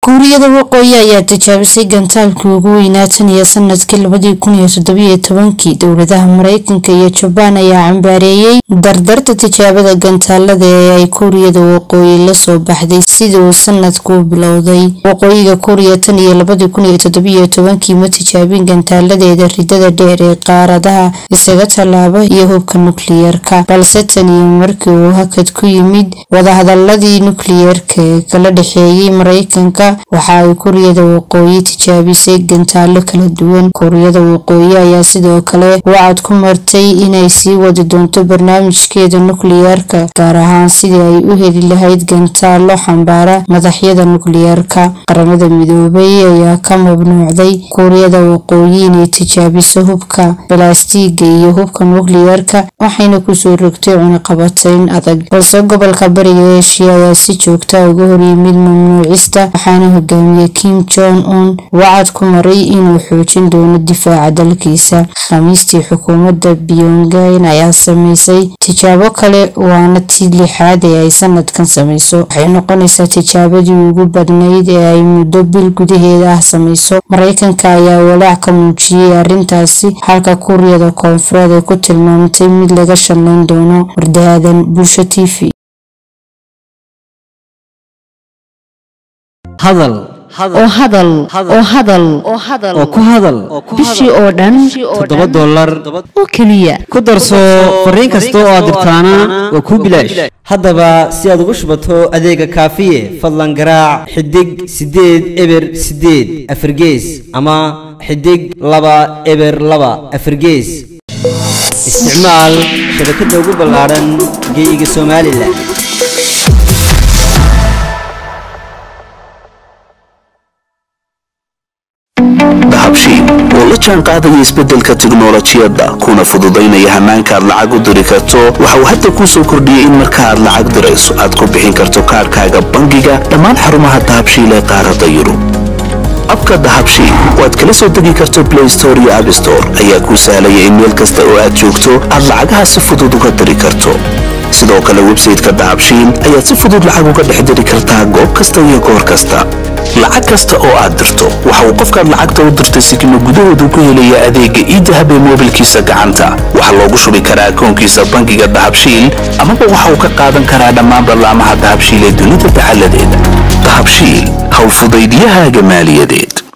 kuuriyada waqooyi ayaa tijaabisay gantaalkii ugu weynaa tan iyo sanadkii labadii kun iyo toddobiyo tobankii dowladaha mareykanka iyo jabaan ayaa cambaareeyey dardarta tijaabada gantaalada ee ay kuuriyada waqooyi lasoo baxday sidii uu sanadku bilowday waqooyiga kuuriya tan iyo labadii kun iyo toddobiyo tobankii ma tijaabin gantaaladeeda ridada dheer ee qaaradaha isaga tallaaba iyo hubka nukliyeerka balse tan iyo markii uu hakad ku yimid wadahadaladii nukliyeerka ee kala dhexeeyey mareykanka waxa ay kuuriyada waqooyi tijaabisay gantaalo kala duwan kuuriyada waqooyi ayaa sidoo kale wacad ku martay inay sii wadi doonto barnaamijkeeda nukliyeerka gaar ahaan sidii ay u heli lahayd gantaalo xambaara madaxyada nukliyeerka qaramada midoobay ayaa ka mamnuucday kuuriyada waqooyi inay tijaabiso hubka balaastiiga iyo hubka nukliyeerka waxayna kusoo rogtay cunaqabatayn adag balse gobolka bariga eshiya ayaa si joogta uga horyimid mamnuucista waxaana hogaamiye kim jong un wacad ku maray inuu xoojin doono difaaca dalkiisa khamiistii xukuumadda pyongyang ayaa sameysay tijaabo kale waana tii lixaad ee ay sanadkan sameyso waxay noqonaysaa tijaabadii ugu badnayd ee ay muddo bil gudaheeda ah sameyso mareykanka ayaa walaac ka muujiyey arrintaasi halka kuuriyada koonfureed ay ku tilmaamtay mid laga shallayn doono wardahaadan bulsho t v hadal oo hadal oo hadal oo ku hadal bishii oo dhan toddoba dollar oo keliya ku darso fariin kasta oo aad dirtaana waa kuu bilaash haddaba si aad ugu shubato adeega kaafiye fadlan garaac xidig siddeed eber siddeed afargees ama xidig laba eber laba afargees isticmaal shabakadda ugu ballaaran geeyiga somalilan dahabshiil oo la jaan qaadaya isbeddelka tiknolojiyadda kuna fududaynaya hannaanka aad lacag u diri karto waxa uu hadda kuu soo kordhiyey in marka aad lacag dirayso aad ku bixin karto kaadhkaaga bangiga dhammaan xarumaha dahabshiil ee qaaradda yurub abka dahabshiil oo aad kala soo degi karto blay store iyo abstore ayaa kuu sahlaya in meel kasta oo aad joogto aad lacagaha si fudud uga diri karto sidoo kale websayteka dahabshiil ayaad si fudud lacag uga dhex diri kartaa goob kasta iyo goor kasta lacag kasta oo aad dirto waxa uu qofkaad lacagta u dirtay sikimo gudahoodu ku helaya adeegga iidahab ee moobilkiisa gacanta waxaa loogu shubi karaa akoonkiisa bangiga dahabshiil amaba waxa uu ka qaadan karaa dhammaan ballaamaha dahabshiil ee dunida dacalladeeda dahabshiil howlfudaydyahaaga maaliyadeed